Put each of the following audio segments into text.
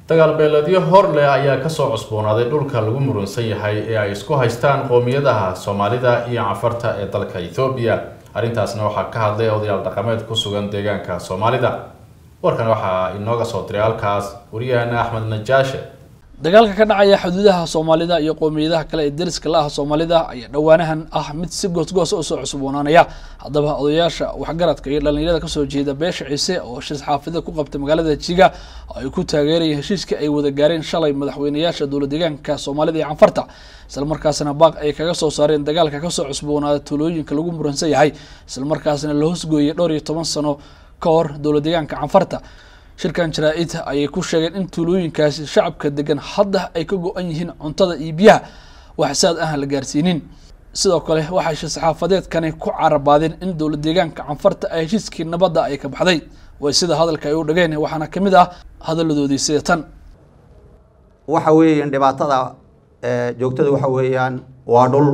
dagaal beeleedyo hor leh ayaa kasoo cusboonaaday dhulka lagu murunsan yahay ee ay isku haystaan qoomiyadaha soomaalida iyo cafarta ee dalka ethoobiya arrintaasna waxaa ka hadlay odayaal dhaqameed ku sugan deegaanka soomaalida warkan waxaa inooga soo diray halkaas wariyahana axmed najaashe dagaalka ka dhacaya xuduudaha soomaalida iyo qoomiyadaha kale ee deriska la ah soomaalida ayaa dhowaanahan ah mid si goosgoosa usoo cusboonaanaya haddaba odayaasha waxgaradka iyo dhalinyarada kasoo jeeda beesha ciise oo heshiis xaafida ku qabtay magaalada jiga oo ay ku taageerayeen heshiiskii ay wada gaareen shalay madaxweynayaasha dowla deegaanka soomaalida iyo canfarta islamarkaasna baaq ay kaga soo saareen dagaalka kasoo cusboonaada tuulooyinka lagu muransan yahay islamarkaasna la hoosgooyay dhowr iyo toban sano ka hor dowla deegaanka canfarta shirkan jaraa-id ayay ku sheegeen in tuulooyinkaasi shacabka degan hadda ay ka go-an yihiin cuntada iyo biyaha wax saad aan la gaarsiinin sidoo kale waxay shir-saxaafadeedkani ku carabaadeen in dowla deegaanka canfarta ay heshiiskii nabadda ay ka baxday way sida hadalka ay u dhageen waxaana kamid ah hadaladoodii sida tan waxa weeyaan dhibaatada joogtada waxa weeyaan waa dhul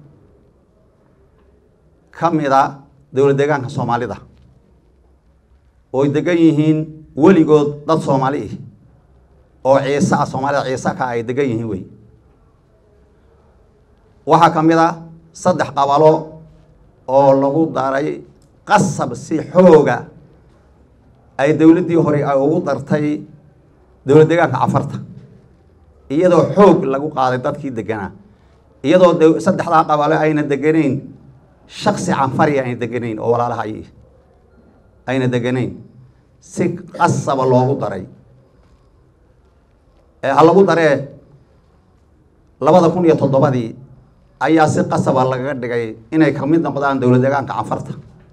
ka mid a dowla deegaanka soomaalida ooy degan yihiin weligood dad soomaali ih oo ciise ah soomaalida ciise ka ay degan yihiin wey waxaa ka mid a saddex qabalo oo lagu daray qasab si xooga ay dowladdii hore ay ugu dartay dowla deegaanka cafarta iyadoo xoog lagu qaaday dadkii deganaa iyadoo saddexdaa qabalo ayna deganayn shaksi canfari ayna deganayn oo walaalaha ay ayna deganayn si qasaba loogu daray ha lagu daree labada kun iyo toddobadii ayaa si qasaba lagaga dhigay inay kamid noqdaan dowla deegaanka canfarta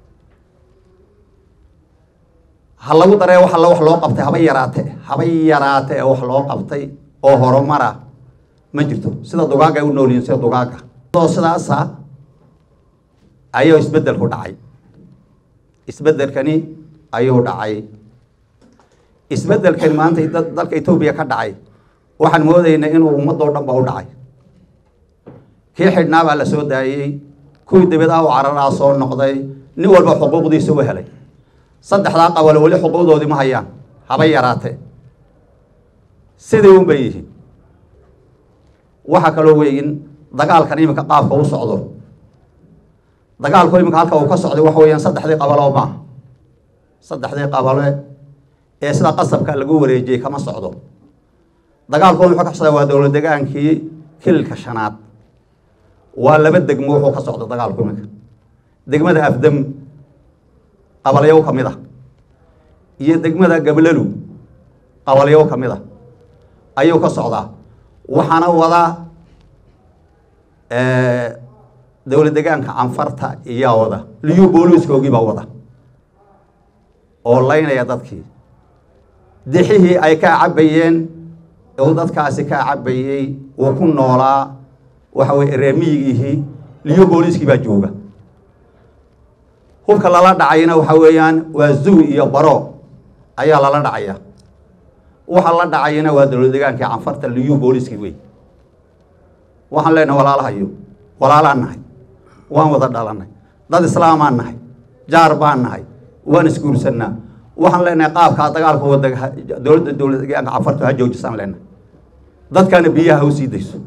ha lagu daree wax alla wax loo qabtay haba yaraate haba yaraate ee wax loo qabtay oo horumara ma jirto sida dugaaga ay u noolyihin sida dugaaga oo sidaasa ayuu isbeddelku dhacay isbeddelkani ayuu dhacay isbeddelkani maanta dalka etoobiya ka dhacay waxaan moodaynaa inuu ummadoo dhan ba u dhacay kii xidhnaa baa la soo daayey kuwii dabeedaha u cararaa soo noqday nin walba xuquuqdiisa u helay saddexdaa qabalo weli xuquuqdoodii ma hayaan haba yaraatee sidii un bay yihiin waxaa kaloo weyin dagaalkan iminka qaabka u socdo dagaalku iminka halka uu ka socday waxa weeyaan saddexdii qabalo maaha saddexdii qabale ee sida qasabka lagu wareejiyey kama socdo dagaalku wuxuu ka socdaa waa dowla degaankii kililka shanaad waa laba degmo wuxuu ka socda dagaalku iminka degmada afdam qabalyow ka mid a iyo degmada gablalu qabalyow ka mid a ayuu ka socdaa waxaana wadaa dowla degaanka canfarta iyaa wada liyu booliiskoogii baa wada oo laynaya dadkii dixihii ay kaa cabayeen uu dadkaasi kaa cabayey uu ku noolaa waxa weye reemiyigiihii liyu booliiskii baa jooga hubka lala dhacayna waxa weeyaan waa zuwi iyo baro ayaa lala dhacaya waxa la dhacayana waa dowla degaankii canfarta liyu booliiskii wey waxaan leenahay walaalahayo walaalaan nahay waan wada dhalanay dad islaamaan nahay jaar baan nahay waan isguursanaa waxaan leenahay qaabkaa dagaalka wada dowladda dowla deegaanka canfarta ha joojisaan leenahay dadkana biyaha ha u sii dayso